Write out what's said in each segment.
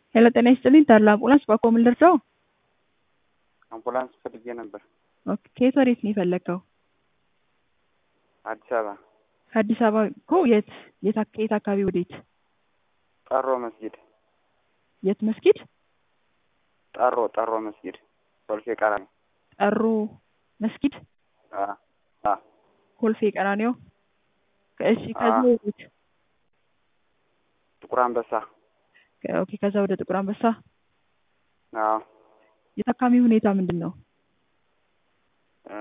ሄሎ ጤና ይስጥልኝ ታላ አምቡላንስ ባኮ ምን ልርዳው? አምቡላንስ ፈልጌ ነበር። ኦኬ ከየት ወዴት ነው የፈለግከው? አዲስ አበባ አዲስ አበባ እኮ የት የት አክ- የት አካባቢ ወዴት? ጠሮ መስጊድ የት መስጊድ? ጠሮ ጠሮ መስጊድ ኮልፌ ቀራኒ ጠሩ መስጊድ አ አ ኮልፌ ቀራኒዮ። እሺ ከዛ አዎ። ወዴት? ጥቁር አንበሳ ከ- ኦኬ ከዛ ወደ ጥቁር አንበሳ። አዎ የታካሚ ሁኔታ ምንድን ነው? እ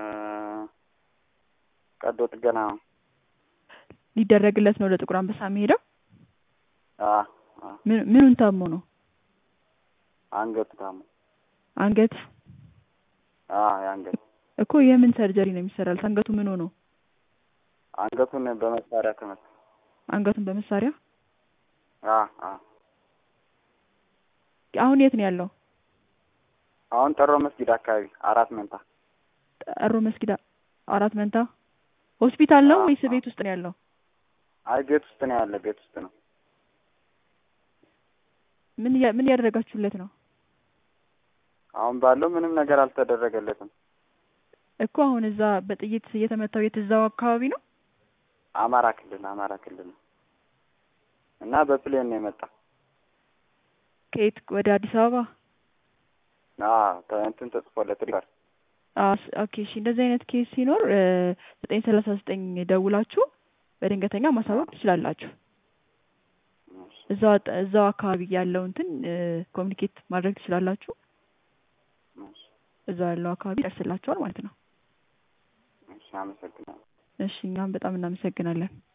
ቀዶ ጥገና ነው። ሊደረግለት ነው ወደ ጥቁር አንበሳ የሚሄደው? አ አ ምን ምኑን ታሞ ነው? አንገቱ ታሞ አንገት አ የአንገት እኮ የምን ሰርጀሪ ነው የሚሰራለት? አንገቱ ምን ሆኖ? አንገቱን በመሳሪያ ተመታ። አንገቱን በመሳሪያ አ አ አሁን የት ነው ያለው? አሁን ጠሮ መስጊድ አካባቢ አራት መንታ ጠሩ መስጊድ አ- አራት መንታ ሆስፒታል ነው አዎ፣ ወይስ አዎ። ቤት ውስጥ ነው ያለው? አይ ቤት ውስጥ ነው ያለ ቤት ውስጥ ነው። ምን እያ- ምን እያደረጋችሁለት ነው? አሁን ባለው ምንም ነገር አልተደረገለትም። እኮ አሁን እዛ በጥይት እየተመታው የት እዛው አካባቢ ነው? አማራ ክልል አማራ ክልል ነው እና በፕሌን ነው የመጣ። ከየት ወደ አዲስ አበባ? አዎ ተ- እንትን ተጽፎለት ሪፈር አዎ ስ- ኦኬ እሺ። እንደዚህ አይነት ኬስ ሲኖር ዘጠኝ ሰላሳ ዘጠኝ ደውላችሁ በድንገተኛ ማሳወቅ ትችላላችሁ። እዛው አጠ- እዛው አካባቢ ያለው እንትን ኮሚኒኬት ማድረግ ትችላላችሁ። እዛው ያለው አካባቢ ይደርስላችኋል ማለት ነው። እሺ አመሰግናለሁ። እሺ እኛም በጣም እናመሰግናለን።